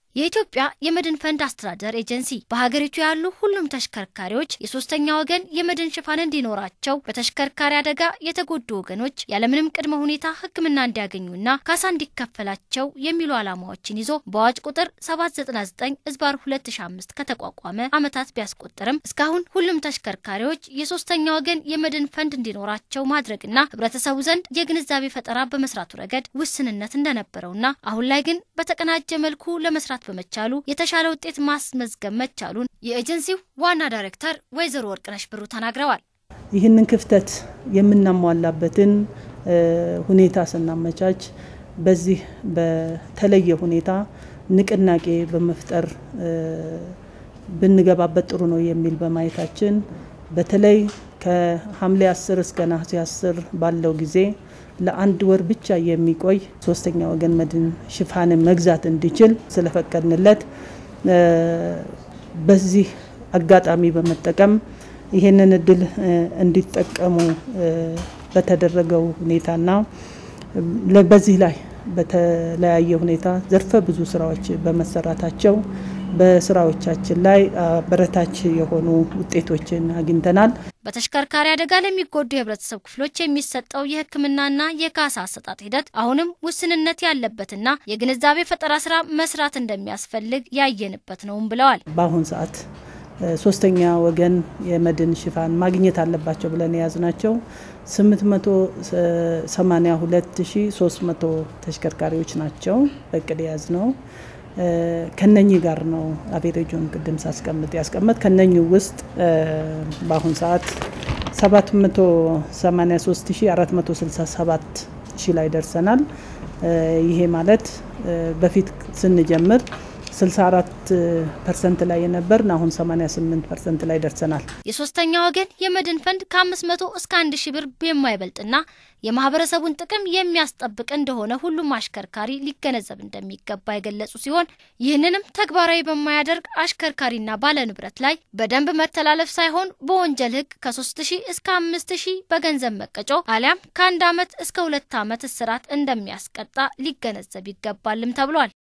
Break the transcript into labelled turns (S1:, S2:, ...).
S1: የኢትዮጵያ የመድን ፈንድ አስተዳደር ኤጀንሲ በሀገሪቱ ያሉ ሁሉም ተሽከርካሪዎች የሶስተኛ ወገን የመድን ሽፋን እንዲኖራቸው በተሽከርካሪ አደጋ የተጎዱ ወገኖች ያለምንም ቅድመ ሁኔታ ሕክምና እንዲያገኙና ካሳ እንዲከፈላቸው የሚሉ ዓላማዎችን ይዞ በአዋጅ ቁጥር 799 እዝባር 2005 ከተቋቋመ ዓመታት ቢያስቆጥርም እስካሁን ሁሉም ተሽከርካሪዎች የሶስተኛ ወገን የመድን ፈንድ እንዲኖራቸው ማድረግና ህብረተሰቡ ዘንድ የግንዛቤ ፈጠራ በመስራቱ ረገድ ውስንነት እንደነበረውና አሁን ላይ ግን በተቀናጀ መልኩ ለመስራት በመቻሉ የተሻለ ውጤት ማስመዝገብ መቻሉን የኤጀንሲው ዋና ዳይሬክተር ወይዘሮ ወርቅነሽ ብሩ ተናግረዋል።
S2: ይህንን ክፍተት የምናሟላበትን ሁኔታ ስናመቻች በዚህ በተለየ ሁኔታ ንቅናቄ በመፍጠር ብንገባበት ጥሩ ነው የሚል በማየታችን በተለይ ከሐምሌ 10 እስከ ነሐሴ 10 ባለው ጊዜ ለአንድ ወር ብቻ የሚቆይ ሶስተኛ ወገን መድን ሽፋንን መግዛት እንዲችል ስለፈቀድንለት በዚህ አጋጣሚ በመጠቀም ይሄንን እድል እንዲጠቀሙ በተደረገው ሁኔታና በዚህ ላይ በተለያየ ሁኔታ ዘርፈ ብዙ ስራዎች በመሰራታቸው በስራዎቻችን ላይ አበረታች የሆኑ ውጤቶችን አግኝተናል።
S1: በተሽከርካሪ አደጋ ለሚጎዱ የህብረተሰብ ክፍሎች የሚሰጠው የሕክምናና የካሳ አሰጣጥ ሂደት አሁንም ውስንነት ያለበትና የግንዛቤ ፈጠራ ስራ መስራት እንደሚያስፈልግ ያየንበት ነውም ብለዋል።
S2: በአሁን ሰዓት ሶስተኛ ወገን የመድን ሽፋን ማግኘት አለባቸው ብለን የያዝናቸው 882300 ተሽከርካሪዎች ናቸው በእቅድ የያዝ ነው። ከነኚህ ጋር ነው አቬሬጁን ቅድም ሳስቀምጥ ያስቀምጥ ከነኚህ ውስጥ በአሁን ሰዓት 783467 ሺህ ላይ ደርሰናል። ይሄ ማለት በፊት ስንጀምር 64 ፐርሰንት ላይ የነበርን አሁን 88 ፐርሰንት ላይ ደርሰናል።
S1: የሶስተኛ ወገን የመድን ፈንድ ከ500 እስከ 1 ሺህ ብር የማይበልጥና የማህበረሰቡን ጥቅም የሚያስጠብቅ እንደሆነ ሁሉም አሽከርካሪ ሊገነዘብ እንደሚገባ የገለጹ ሲሆን ይህንንም ተግባራዊ በማያደርግ አሽከርካሪና ባለንብረት ላይ በደንብ መተላለፍ ሳይሆን በወንጀል ሕግ ከ3000 እስከ 5000 በገንዘብ መቀጮ አሊያም ከአንድ ዓመት እስከ ሁለት ዓመት እስራት እንደሚያስቀጣ ሊገነዘብ ይገባልም ተብሏል።